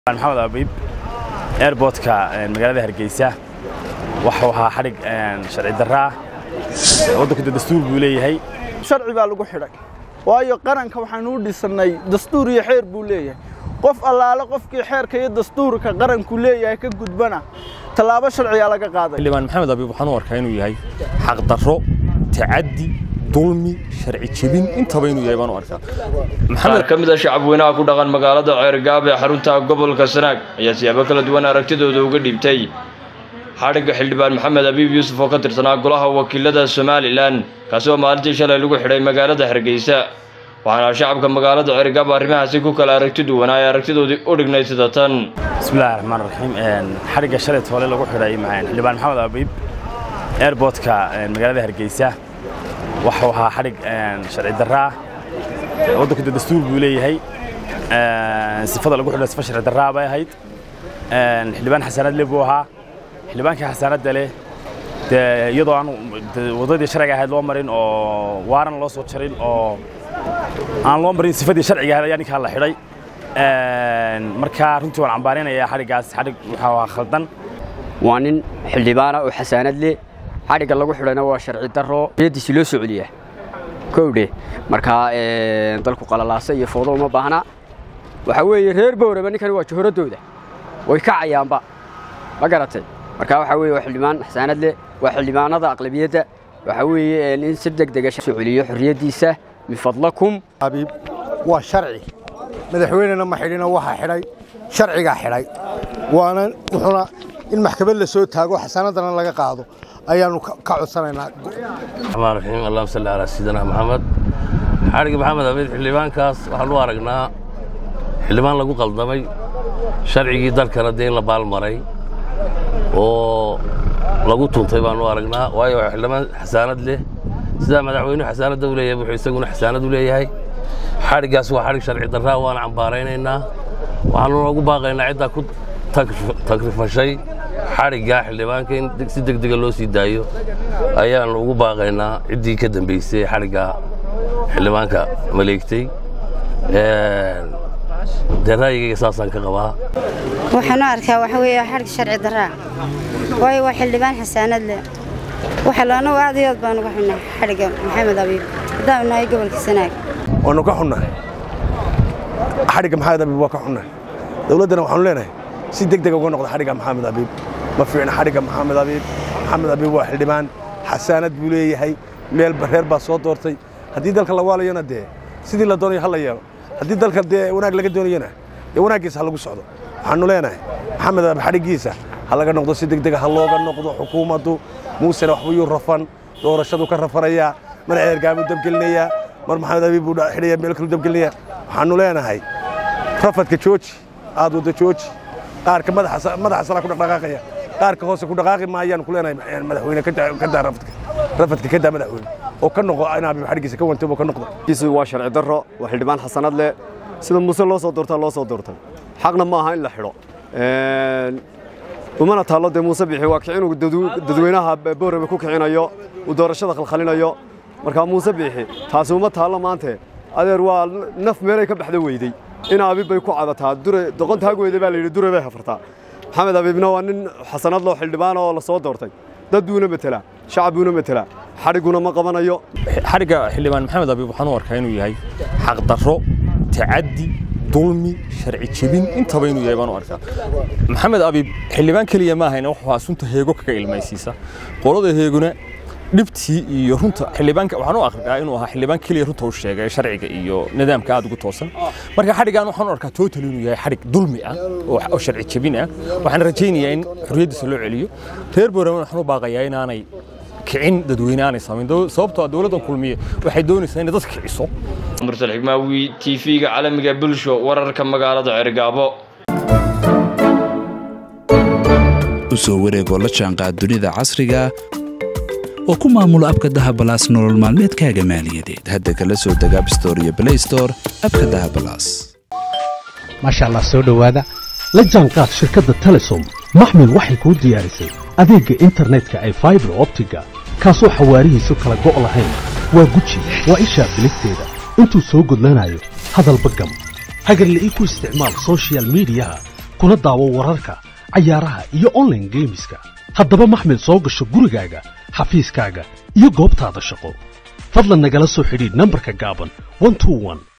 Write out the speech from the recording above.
maxamed abiib airbortka magaalada hargeysa waxuu ahaa xadhig sharci darraa waddanku de dastuur buu leeyahay sharci baa lagu xidhay waayo qaranka waxaanu u dhisannay dastuur iyo xeer buu leeyahay qof allaale qofkii xeerka iyo dastuurka qaranku leeyahay ka gudbana tallaabo sharciyaa laga qaaday xildhibaan maxamed abiib waxaan u arkaa inuu yahay xaqdarro tacaddi dulmi sharci jebin intaba inuu yahay baan u arkaa qaar ka mid a shacabweynaha ku dhaqan magaalada ceergaab ee xarunta gobolka sanaag ayaa siyaabo kala duwan aragtidooda uga dhiibtay xadhigga xildhibaan maxamed abiib yuusuf oo ka tirsanaa golaha wakiilada somalilan kaasi oo maalintii shalay lagu xidhay magaalada hargeysa waxaana shacabka magaalada ceergaab arrimahaasi ku kala aragti duwanaa ee aragtidoodii u dhignay sida tan bismillahi raxmaan raxiim xadhigga shalay toole lagu xidhay xildhibaan maxamed abiib airbortka magaalada hargeysa waxuu ahaa xadhig sharci darraa waddanku de dastuur buu leeyahay sifada lagu xidho sifa sharci darraa bay ahayd xildhibaan xasaanad le buu ahaa xildhibaankii xasaanadda leh dee iyadoo aan waddadii sharciga ahayd loo marin oo waaran loo soo jarin oo aan loo marin sifadii sharciga ahayd ayaa ninkaa la xidhay marka runtii waan cambaarinayaa xadhiggaas xadhig wuxuu ahaa khaldan waa nin xildhibaana oo xasaanad leh xadhigga lagu xidhayna waa sharci darro yadiisi loo soo celiyaa kowdhe markaa dalku qalalaasa iyo foodo uma baahna waxaa weeye reer bowraba ninkani waa jahoradooda way kacayaanba ma garatay markaa waxaa weye waa xildhibaan xasaanad leh waa xildhibaanada aqlabiyadda waxaa weeye in si deg dega soo celiyo xorriyaddiisa min fadlakum abiib waa sharci madaxweynena ma xidhina waxaa xidhay sharcigaa xidhay waana wuxuuna in maxkamad la soo taago xasaanaddana laga qaado ayaannu ka codsanaynaa raxmaan raxiim allahuma salli calaa sayidina maxamed xadhigga maxamed abiid xildhibaankaas waxaan u aragnaa xildhibaan lagu qaldamay sharcigii dalkana dee in la baalmaray oo lagu tuntay baan u aragnaa waayo waa xildhibaan xasaanad leh sidaa madaxweynuhu xasaanadda u leeyahay wuxuu isaguna xasaanad u leeyahay xadhiggaas waa xadhig sharci darraa waana cambaaraynaynaa waxaanu noogu baaqaynaa ciddaa ku tagrifashay xadhiggaa xildhibaanka in si deg dega loo sii daayo ayaannu ugu baaqaynaa ciddii ka dambaysay xadhiggaa xildhibaanka maleegtay dee ra'yigayga saasaan ka qabaa waxaan u arkaa waxa weeye xadhig sharci darraa waayo waa xildhibaan xasaanad leh waxa laanagu aad iyo aad baan uga xunnaa xadhigga maxamed abiib haddaanu nahay gobolka sanaag waannu ka xunnahay xadhigga maxamed abiib waa ka xunnahay dowladdana waxaanu leenahay si deg dega uga noqda xadhigga maxamed abiib ma fiicna xadhigga maxamed abiib maxamed abiib waa xildhibaan xasaanad buu leeyahay meel reer baa soo doortay haddii dalka la waalayona dee sidii la doonayo ha la yeelo haddii dalka dee wanaag laga doonayona dee wanaaggiisa ha lagu socdo waxaannu leenahay maxamed abiib xadhiggiisa ha laga noqdo si deg dega ha looga noqdo xukuumaddu muusena waxbuu yuu rafan doorashadu ka rafanayaa mar ceergaabuu dabgelinayaa mar maxamed abiib buu xidhaya meel kalu dabgelinayaa waxaannu leenahay rafadka jooji aad wadda jooji qaarka madaxa salaa ku dhaqdhaqaaqaya qaarka hoose ku dhaqaaqi maayaan ku leenahay madaxweyne ka daa rafadka rafadka ka daa madaxweyne oo ka noqo in abiib xadhiggiisa ka wantay oo ka noqdo kiisu waa sharci darro waa xildhibaan xasanad leh sida muuse loo soo doortaa loo soo doortay xaqna ma aha in la xidho umana taallo dee muuse bixi waa kicinuu dadweynaha boorame ku kicinayo uu doorashada khalkhalinayo markaa muuse biixi taasi uma taallo maante adeer waa naf meelay ka baxda weydey in abiib bay ku cadataa dure doqontaag weyday baa layidhi dure bay hafartaa maxamed abiibna waa nin xasanad loo xildhibaan oo la soo doortay dad buuna metelaa shacab buuna metelaa xadhigguna ma qabanayo xadhigga xildhibaan maxamed abiib waxaan u arkaa inuu yahay xaqdarro tacaddi dulmi sharci jebin intaba inuu yahay baan u arkaa maxamed abiib xildhibaan keliya ma ahayna wuxuu ahaa sunta heego kaga ilmaysiisa qolada heeguna dhibtii iyo runta xildhibaanka waxaan u akhriyaa inuu ahaa xildhibaan keliya runta u sheegay sharciga iyo nidaamka aad ugu toosan marka xadhiggaan waxaan u arkaa total inuu yahay xadhig dulmi ah oo sharci jebin ah waxaan rajaynayaa in xorriyaddiisa loo celiyo reer boorama waxaan u baaqayaa inaanay kicin dadweyne aanay samayn sababtoo dowladdan kulmiye waxay doonaysaa inay dadka kiciso mursal xigmaawi t v-ga caalamiga bulsho wararka magaalada cergaabo u soo wareegoo la jaanqaad dunida casriga oo ku maamulo abka dahabalaas nolol maalmeedkaaga maaliyadeed hadda kala soo deg abstore iyo blaystore abka dahabalaas maasha allah soo dhowaada la jaanqaad shirkadda telesom maxmil waxay kuu diyaarisay adeegga internetka ay faibar optiga kaasoo xawaarihiisu kala go' lahayn waa guji waa ishaa biligteeda intuu soo gudlanayo hadalba gam hagarla'ii ku isticmaal sochial midiyaha kuna daawo wararka cayaaraha iyo online geemiska haddaba maxmil soo gasho gurigaaga xafiiskaaga iyo goobtaada shaqo fadlan nagala soo xidhiidh nambarka gaaban